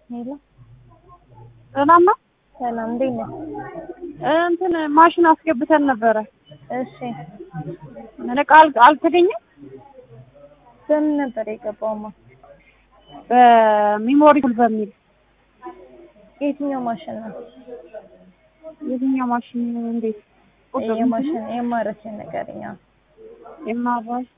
ሄሎ ሰላም ነው። ሰላም፣ እንዴት ነህ? እንትን ማሽን አስገብተን ነበረ። እሺ፣ ምን ዕቃ አል- አልተገኘም። በምን ነበር የገባውማ? በሚሞሪ ፉል በሚል የትኛው ማሽን ነው? የትኛው ማሽን እንዴት ቁጥር የማሽን የማረችን ነገርኛ የማራሽ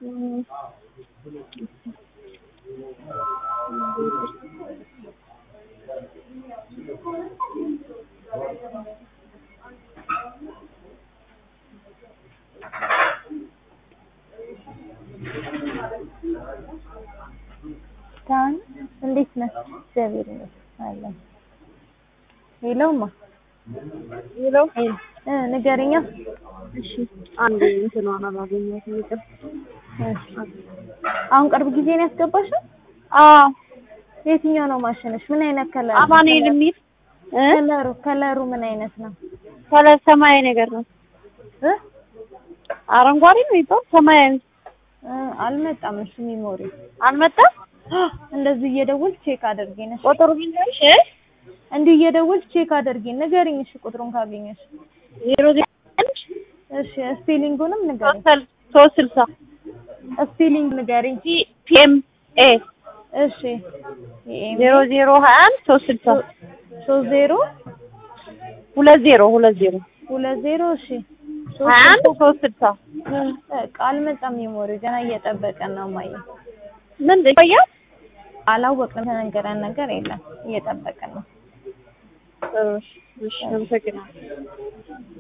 ታን እንዴት ነህ? እግዚአብሔር ይመስገን አለን። ሄሎማ ሄሎ እ ንገረኛ። እሺ አንድ እንትኗን አላገኘሁትም ይቅር እሺ፣ አሁን ቅርብ ጊዜ ነው ያስገባሽው? አዎ የትኛው ነው ማሽንሽ? ምን አይነት ከለር? አማኑኤል የሚል እ ከለሩ ከለሩ ምን አይነት ነው? ከለር ሰማያዊ ነገር ነው እ አረንጓዴ ነው ይባል ሰማያዊ እ አልመጣም እሱ ሚሞሪ አልመጣም እንደዚህ እየደወልሽ ቼክ አድርጊ ነሽ። ቁጥሩ ቢንገርሽ እንዲህ እየደወልሽ ቼክ አድርጊ ንገሪኝ። እሺ ቁጥሩን ካገኘሽ ዜሮ ዜሮ አንድ እሺ ስፔሊንጉንም ንገሪኝ። ሶስት ሶስት ስልሳ ስፔሊንግ ንገሪኝ። ጂ ፒኤም ኤ እሺ የኤም ዜሮ ዜሮ ሀያ አንድ ሶስት ስልሳ ሶስት ዜሮ ሁለት ዜሮ ሁለት ዜሮ ሁለት ዜሮ እሺ ሀያ አንድ ሶስት ስልሳ በቃ አልመጣም። ሜሞሪ ገና እየጠበቀን ነው። ማየ ምን ይቆያል? አላወቅንም። ተነገረን ነገር የለም። እየጠበቀን ነው። እሺ እሺ አመሰግናለሁ።